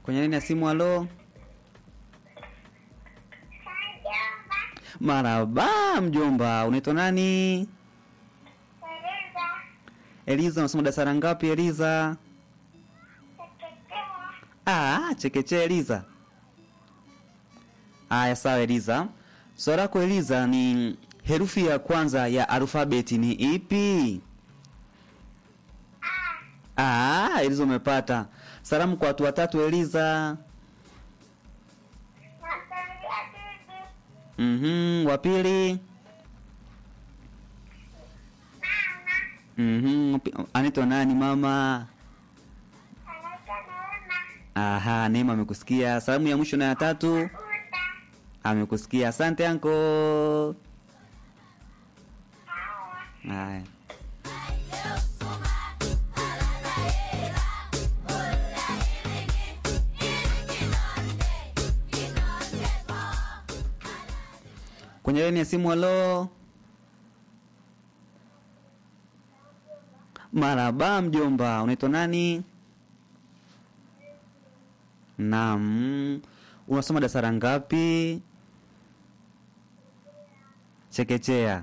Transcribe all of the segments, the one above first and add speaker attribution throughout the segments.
Speaker 1: kwenye laini ya simu. Halo, maraba mjomba, unaitwa nani? Eliza, unasoma darasa la ngapi Eliza? Ah, chekechea Eliza. Aya, sawa Eliza. Swali lako Eliza ni herufi ya kwanza ya alfabeti ni ipi? Ah, Eliza umepata. Salamu kwa watu watatu Eliza. Mhm, wa pili. Mhm, pi- anaitwa nani mama? Aha, Neema amekusikia. Salamu ya mwisho na ya tatu amekusikia. Asante anko. Haya. Kwenye laini ya simu, halo. Maraba mjomba, unaitwa nani? Naam. Unasoma darasa la ngapi? Chekechea.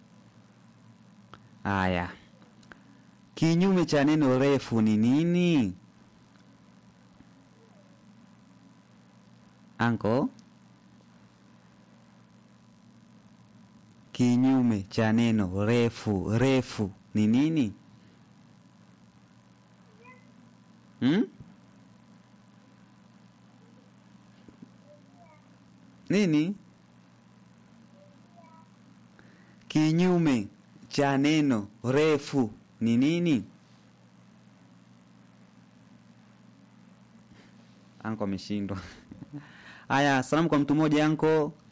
Speaker 1: Haya. Kinyume cha neno refu ni nini? Anko? Kinyume cha neno refu, refu ni nini? Hmm? Nini? Kinyume cha neno refu ni nini? Anko ameshindwa. Haya, salamu kwa mtu mmoja anko.